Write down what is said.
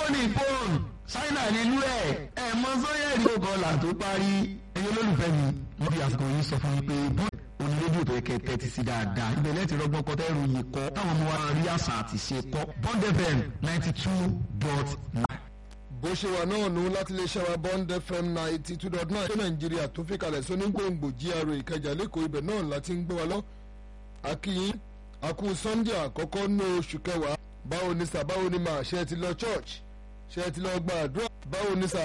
iphone iphone ṣáínà nílú ẹ̀ ẹ̀ mọ sọ́yẹ̀rì kọkànlá tó parí ẹ̀yin olólùfẹ́ mi wọ́n fi àsìkò yìí sọ fún mi pé bọ́ọ̀lù òní rédíò tó yẹ kẹ́ tẹ́tí sí dáadáa ibẹ̀ lẹ́tì rọgbọ́n kọ́ tẹ́rù yìí kọ́ táwọn ọmọ wa rí àṣà àti ṣe kọ́ bond fm ninety two dot nine. bó ṣe wà náà nù láti lè ṣẹ́wà bond fm ninety two dot nine ṣé nàìjíríà tó fi kalẹ̀ sóní gbòǹgbò gra ìkẹjà lẹ́kọ̀ọ́ ibẹ̀ náà láti ń gbé wa lọ. akínyìn akú sunday àkọ́kọ́ ní oṣù kẹwàá báwo ni sà báwo ni màá ṣe ti lọ church ṣe ti lọ gba àdúrà báwo ni sà